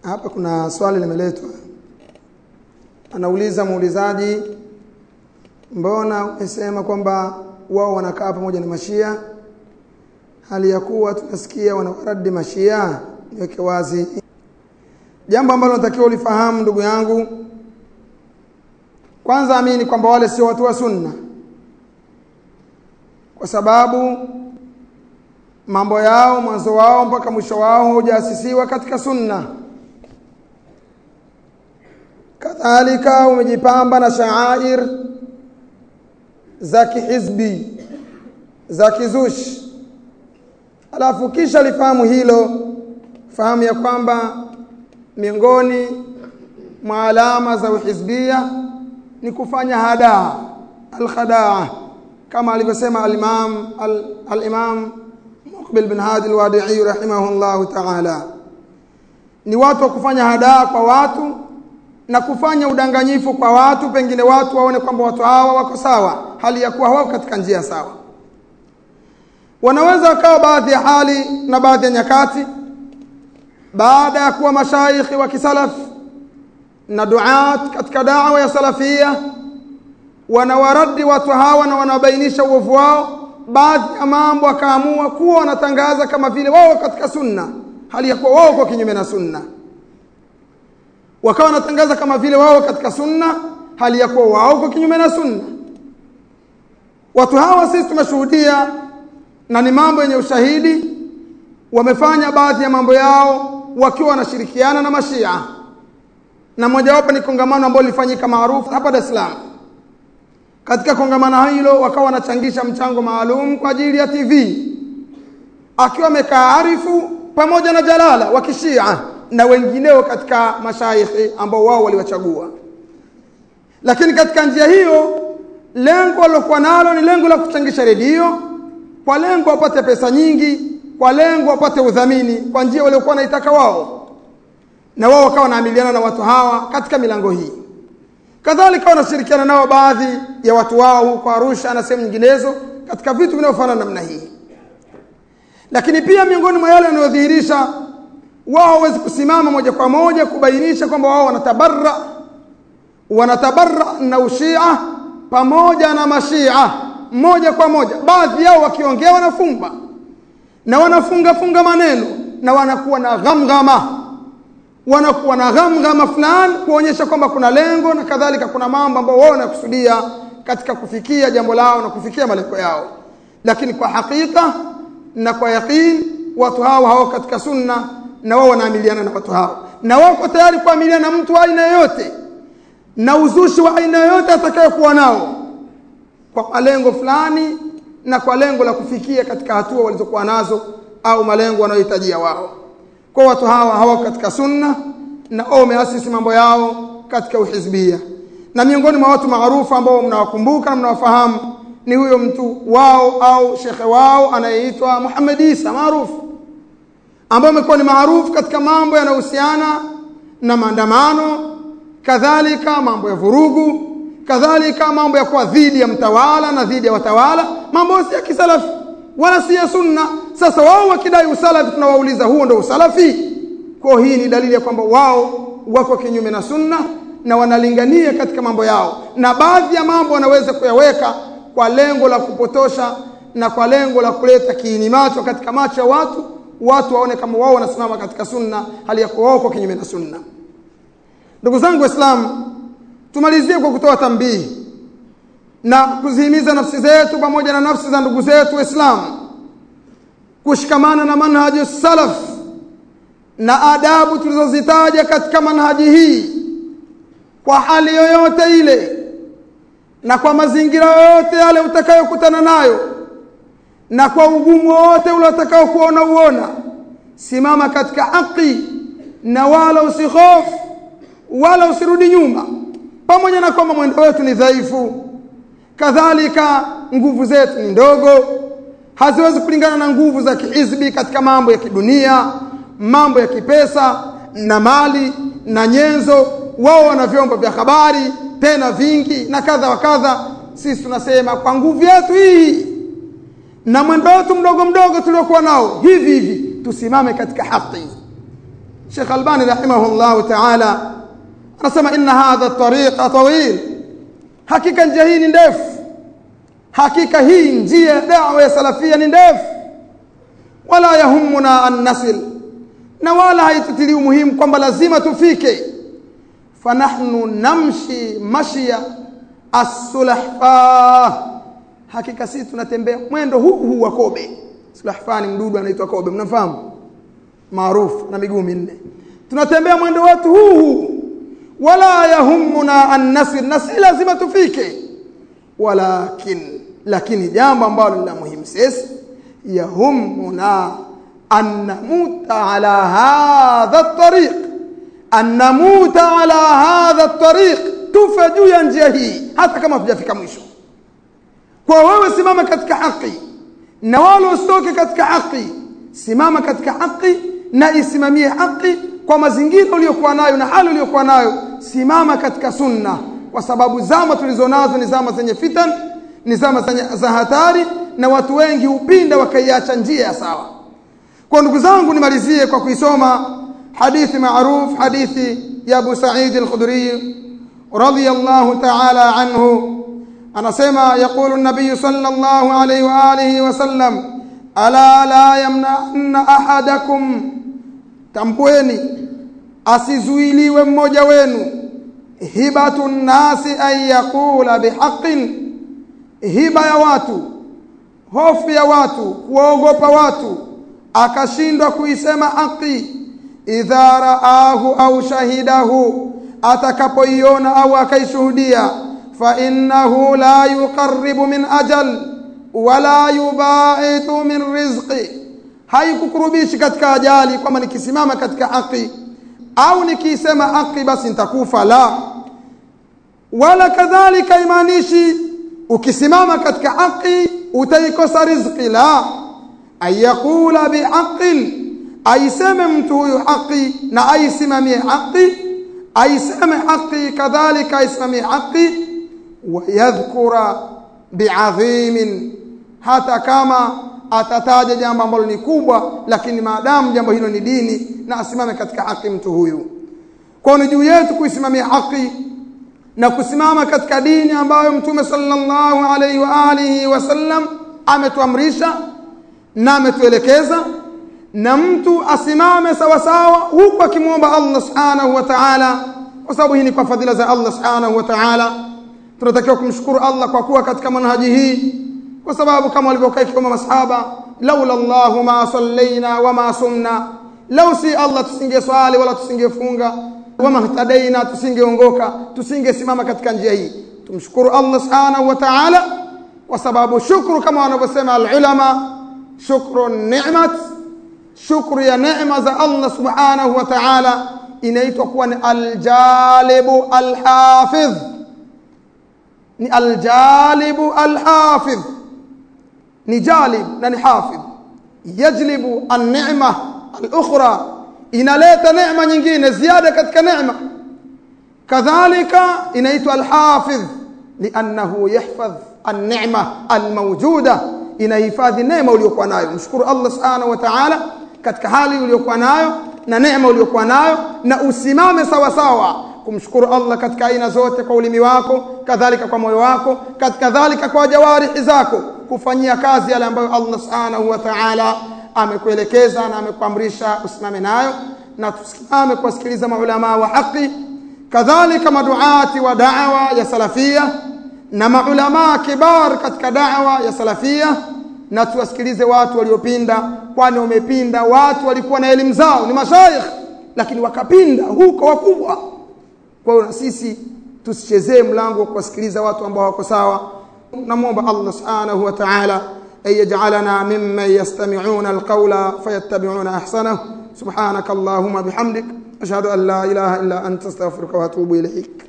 hapa kuna swali limeletwa anauliza muulizaji mbona umesema kwamba wao wanakaa pamoja na mashia hali ya kuwa tunasikia wanawaradi mashia niweke wazi jambo ambalo natakiwa ulifahamu ndugu yangu kwanza amini kwamba wale sio watu wa sunna kwa sababu mambo yao mwanzo wao mpaka mwisho wao hujaasisiwa katika sunna kadhalika umejipamba na shaair za kihizbi za kizushi alafu kisha lifahamu hilo fahamu ya kwamba miongoni mwa alama za uhizbia ni kufanya hadaa alkhadaa kama alivyosema al-Imam al-Imam Muqbil bin Hadi al-Wadi'i rahimahullah ta'ala ni watu wa kufanya hadaa kwa watu na kufanya udanganyifu kwa watu pengine watu waone kwamba watu hawa wako sawa hali ya kuwa hawako katika njia sawa wanaweza wakawa baadhi ya hali na baadhi ya nyakati baada ya kuwa mashaikhi wa kisalaf na duat katika da'wa ya salafia wanawaradi watu hawa na wanabainisha uovu wao baadhi ya mambo akaamua kuwa wanatangaza kama vile wao katika sunna hali ya kuwa wao kwa kinyume na sunna wakawa wanatangaza kama vile wao katika sunna hali ya kuwa wao kwa kinyume na sunna watu hawa sisi tumeshuhudia na ni mambo yenye ushahidi wamefanya baadhi ya mambo yao wakiwa wanashirikiana na mashia na mojawapo ni kongamano ambalo lilifanyika maarufu hapa Dar es Salaam katika kongamano hilo wakawa wanachangisha mchango maalum kwa ajili ya TV akiwa amekaa Arifu pamoja na Jalala wa kishia na wengineo katika mashaikhi ambao wao waliwachagua lakini katika njia hiyo lengo walokuwa nalo ni lengo la kuchangisha redio kwa lengo wapate pesa nyingi kwa lengo wapate udhamini kwa njia waliokuwa wanaitaka wao na wao wakawa wanaamiliana na watu hawa katika milango hii kadhalika wanashirikiana nao baadhi ya watu wao huko Arusha na sehemu nyinginezo katika vitu vinavyofanana namna hii lakini pia miongoni mwa yale yanayodhihirisha wao hawezi kusimama moja kwa moja kubainisha kwamba wao wanatabarra wanatabarra na ushia pamoja na mashia moja kwa moja baadhi yao wakiongea wanafumba na wanafunga funga maneno na wanakuwa na ghamghama wanakuwa na ghamghama fulani kuonyesha kwamba kuna lengo na kadhalika kuna mambo ambayo wao wanakusudia katika kufikia jambo lao na kufikia malengo yao lakini kwa hakika na kwa yaqin watu hao hao katika sunna na wao wanaamiliana na watu hao na wako tayari kuamiliana na mtu wa aina yoyote na uzushi wa aina yoyote atakayokuwa nao kwa malengo fulani na kwa lengo la kufikia katika hatua walizokuwa nazo au malengo wanayohitajia wao kwa watu hawa hawako katika sunna na wao wameasisi mambo yao katika uhizbia na miongoni mwa watu maarufu ambao mnawakumbuka na mnawafahamu ni huyo mtu wao au shekhe wao anayeitwa Muhammad Isa maarufu ambaye amekuwa ni maarufu katika mambo yanayohusiana na maandamano kadhalika mambo ya vurugu kadhalika mambo ya kuwa dhidi ya mtawala na dhidi ya watawala mambo si ya kisalafi wala si ya sunna sasa wao wakidai usalafi tunawauliza huo ndio usalafi kwa hii ni dalili ya kwamba wao wako kinyume na sunna na wanalingania katika mambo yao na baadhi ya mambo wanaweza kuyaweka kwa lengo la kupotosha na kwa lengo la kuleta kiini macho katika macho ya watu watu waone kama wao wanasimama katika sunna hali ya kuwa wao kwa kinyume na sunna ndugu zangu waislamu tumalizie kwa kutoa tambihi na kuzihimiza nafsi zetu pamoja na nafsi za ndugu zetu waislamu kushikamana na manhaji salaf na adabu tulizozitaja katika manhaji hii kwa hali yoyote ile na kwa mazingira yoyote yale utakayokutana nayo na kwa ugumu wote ule utakao kuona uona simama katika haki na wala usihofu wala usirudi nyuma pamoja na kwamba mwendo wetu ni dhaifu kadhalika nguvu zetu ni ndogo haziwezi kulingana na nguvu za kihizbi katika mambo ya kidunia mambo ya kipesa na mali na nyenzo wao wana vyombo vya habari tena vingi na kadha wa kadha sisi tunasema kwa nguvu yetu hii na mwendo wetu mdogo mdogo tuliokuwa nao hivi hivi tusimame katika haki Sheikh Albani rahimahullahu ta'ala anasema inna hadha tariqa tawil hakika njia hii ni ndefu hakika hii njia ya da'wa ya salafia ni ndefu wala yahumuna an nasil na wala haitutili umuhimu kwamba lazima tufike fanahnu namshi mashia as-sulahfa hakika sisi tunatembea mwendo huu huu wa kobe sulahfa ni mdudu anaitwa kobe mnafahamu maarufu na miguu minne tunatembea mwendo wetu huu huu wala yahumuna an nasir na si lazima tufike walakin lakini jambo ambalo la muhimu sisi yahumuna an namuta ala hadha at-tariq an namuta ala hadha at-tariq tufe juu ya njia hii hata kama tujafika mwisho kwa wewe simama katika haki na wala usitoke katika haki simama katika haki na isimamie haki kwa mazingira uliyokuwa nayo na hali uliyokuwa nayo simama katika sunna kwa sababu zama tulizonazo ni zama zenye fitan ni zama za hatari na watu wengi upinda wakaiacha njia ya sawa kwa ndugu zangu nimalizie kwa kuisoma hadithi maruf hadithi ya Abu Sa'id al-Khudri radiyallahu ta'ala anhu anasema yaqulu an-nabiy sallallahu alayhi wa alihi wa sallam ala la yamna'anna ahadakum tambueni asizuiliwe mmoja wenu hibatu nasi an yaqula bihaqqin hiba ya watu hofu ya watu kuogopa watu akashindwa kuisema haki idha raahu au shahidahu atakapoiona au akaishuhudia fa innahu la yuqarribu min ajal wala yubaitu min rizqi haikukurubishi katika ajali kwamba nikisimama katika haki au nikiisema haki basi nitakufa la wala kadhalika imaanishi ukisimama katika haki utaikosa riziki la ayakula bihaqin aiseme mtu huyu haki na aisimamie haki aiseme haki kadhalika aisimamie haki wayadhkura biadhimin hata kama atataja jambo ambalo ni kubwa lakini maadamu jambo hilo ni dini na asimame katika haki mtu huyu kwa ni juu yetu kuisimamia haki na kusimama katika dini ambayo mtume sallallahu alaihi wa alihi wasallam ametuamrisha na ametuelekeza na mtu asimame sawa sawa huku akimwomba Allah subhanahu wa ta'ala kwa sababu hii ni kwa fadhila za Allah subhanahu wa ta'ala tunatakiwa kumshukuru Allah kwa kuwa katika manhaji hii kwa sababu kama walivyokaa ikiwemo masahaba laula Allahu ma sallaina wama sumna lau si Allah tusingeswali wala tusingefunga wama htadaina tusingeongoka tusingesimama katika njia hii tumshukuru Allah subhanahu wa ta'ala kwa sababu shukru kama wanavyosema alulama shukru ni'mat shukru ya neema za Allah subhanahu wa ta'ala inaitwa kuwa ni aljalibu alhafidh ni aljalibu alhafidh ni jalib na ni hafidh yajlibu an-ni'ma al-ukhra inaleta neema nyingine ziada katika neema kadhalika inaitwa al-hafidh li'annahu yahfadh an-ni'ma al-mawjuda inahifadhi neema uliyokuwa nayo mshukuru Allah subhanahu wa ta'ala katika hali uliyokuwa nayo na neema uliyokuwa nayo na usimame sawa sawa kumshukuru Allah katika aina zote kwa ulimi wako kadhalika kwa moyo wako kadhalika kwa jawarihi zako kufanyia kazi yale ambayo Allah subhanahu wa ta'ala amekuelekeza na amekuamrisha usimame nayo na tusimame kuwasikiliza maulama wa haki kadhalika maduati wa da'wa ya salafia na maulama kibar katika da'wa ya salafia na tuwasikilize watu waliopinda kwani wamepinda watu walikuwa na elimu zao ni mashaikh lakini wakapinda huko wakubwa kwa hiyo na sisi tusichezee mlango wa kuwasikiliza watu ambao wako sawa namwomba Allah subhanahu wa ta'ala أن يجعلنا ممن يستمعون القول فيتبعون أحسنه سبحانك اللهم بحمدك أشهد أن لا إله إلا أنت استغفرك وأتوب إليك